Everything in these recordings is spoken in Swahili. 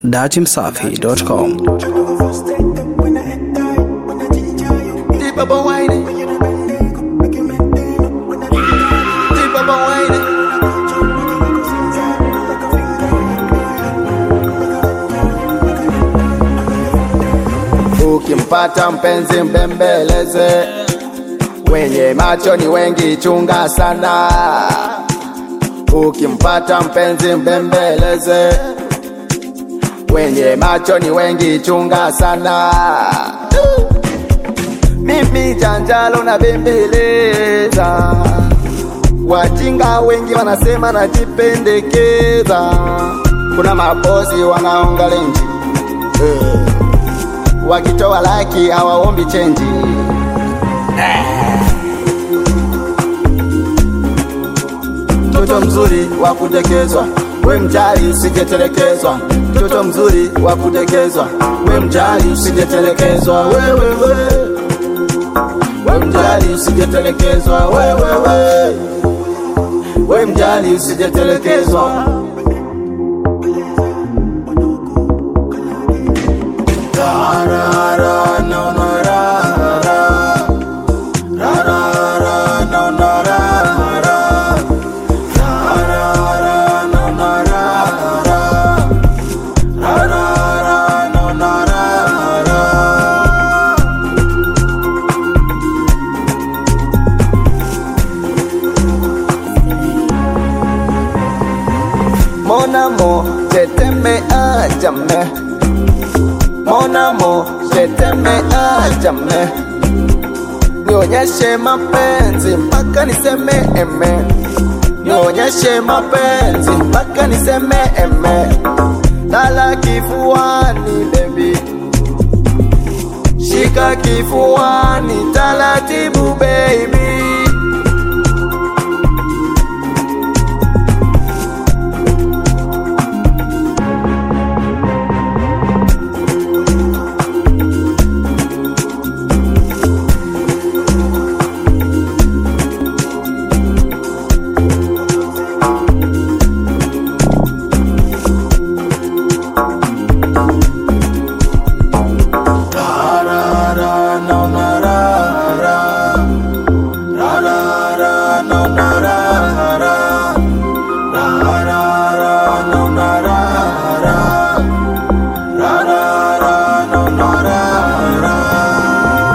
datimsafi.com Deep up a whining. Deep up a whining. Ukimpata mpenzi mbembeleze, wenye macho ni wengi, chunga sana. Ukimpata mpenzi mbembeleze, wenye macho ni wengi, chunga sana. Mimi janjalo na bembeleza, wajinga wengi wanasema najipendekeza. Kuna mabosi wanaonga lenji eh, wakitoa laki hawaombi chenji mtoto mzuri wa kudekezwa, we mjali usijetelekezwa. Mtoto mzuri wa kudekezwa, we mjali usijetelekezwa. Wewe we, we mjali usijetelekezwa. Wewe we, we mjali usijetelekezwa. Ra, ra, ra, no, no, ra, ra. Ra, ra, ra, no, no, ra, ra. Ra, ra, ra, no, no, ra, ra. Ra, ra, ra, no, no, ra, ra. Mon amour, je t'aimais à jamais. Mon amour, je t'aimais à jamais. Nionyeshe mapenzi mpaka niseme eme. Nionyeshe mapenzi mpaka niseme eme. Lala kifuani baby. Shika kifuani taratibu baby.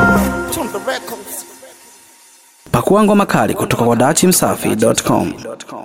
Pakua ngoma kali kutoka kwa datimsafi.com.